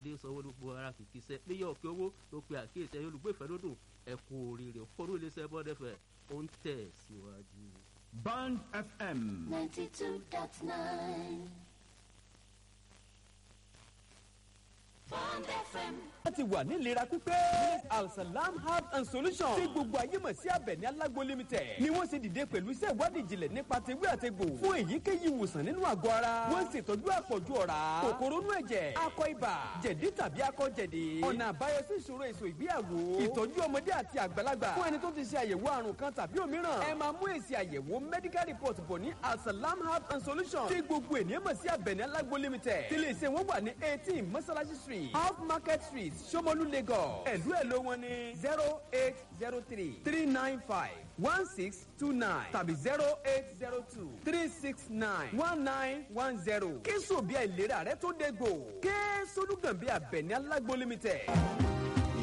mákindé sanwó-olu gbogbo ara kìkì sẹ́ níyà òkè owó ló pe àkíyèsí ẹ̀yọ́ olùgbé ìfẹ́lódùn ẹ̀kú oríire fọ́nrún iléeṣẹ́ bọ́dẹ̀fẹ̀ ó ń tẹ̀ síwájú. Band FM. 92.9 Bond FM. láti wà nílera pípé alsalam herbs and solutions tí gbogbo ayé mọ̀ sí abẹ̀ní alágbo limited ni wọ́n ṣe dìde pẹ̀lú iṣẹ́ ìwádìí ìjìnlẹ̀ nípa tewé àtegbò fún èyíkéyìí ìwòsàn nínú àgọ́ ara wọ́n ṣètọ́jú àpọ̀jù ọ̀rá kòkòrò inú ẹ̀jẹ̀ akọ ibà jẹ̀dí tàbí akọ jẹ̀dí ọ̀nà àbáyọ sí ìṣòro èso ìgbéyàwó ìtọ́jú ọmọdé àti àgbàlagbà fún ẹni tó ti ṣe àyẹ̀wò àrùn kan tàbí òmíràn ẹ máa mú èsì àyẹ̀wò medical report bọ̀ ní alsalam herbs and solutions tí gbogbo ènìyàn mọ̀ sí abẹ̀ní alágbo limited tí lè ṣe wọ́n wà ní eighteen mọ́sálásí street off market street Ṣómólú Lagos ẹ̀lú ẹ̀ló wọn ní zero eight zero three three nine five one six two nine tàbí zero eight zero two three six nine one nine one zero kí sòbí àìlera rẹ tó dégbò kí solúgànbí Abẹ̀ní Alágbo limited.